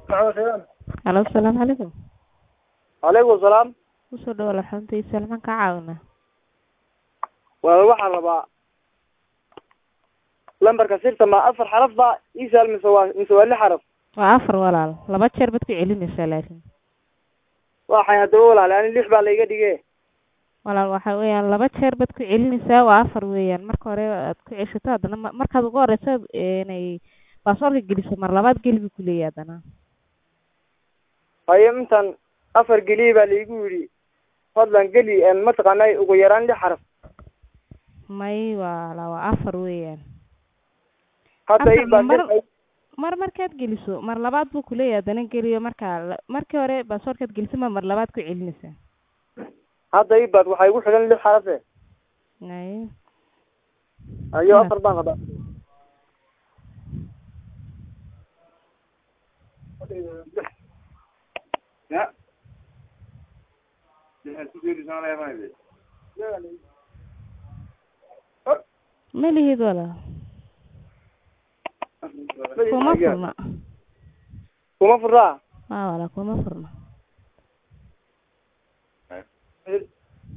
Halo, asalaamu calaykum. Waalaikum salaam. Kusoo dhawaad xaruntiisa maxaan kaa caawinaa? Waa waxaan rabaa lambarka sirta ma afar xaraf ba ii saal mise waa mise waa lix xaraf Waa afar walaal. Laba jeer baad ku celinaysaa laakiin. waxay haddaba walaal ani lix baa layga dhige Walaal waxa weeyaan laba jeer baad ku celinaysaa waa afar weeyaan. Marka hore aad ku ceshato haddana ma- markaad ugu horeyso inay baasaboorka geliso mar labaad geli buu ku leeyahay haddana. haye intan afar geliye baa laygu yidhi fadlan geli een mataqaanay ugu yaraan lix xaraf May walaal waa afar weeyaan. hadda Afar ii baa mar- mar markaad geliso mar labaad buu ku leeyahay haddana geliyo markaa la- markii hore baasaboorkaad geliso ma mar labaad ku celinaysaa. hadda ii baad waxaa igu xidhan lix xarafe Ay. ayo Hmm. afar baan rabaa Ma lihid walaal. Kuma furna. kuma furaa Waa walaal kuma furna.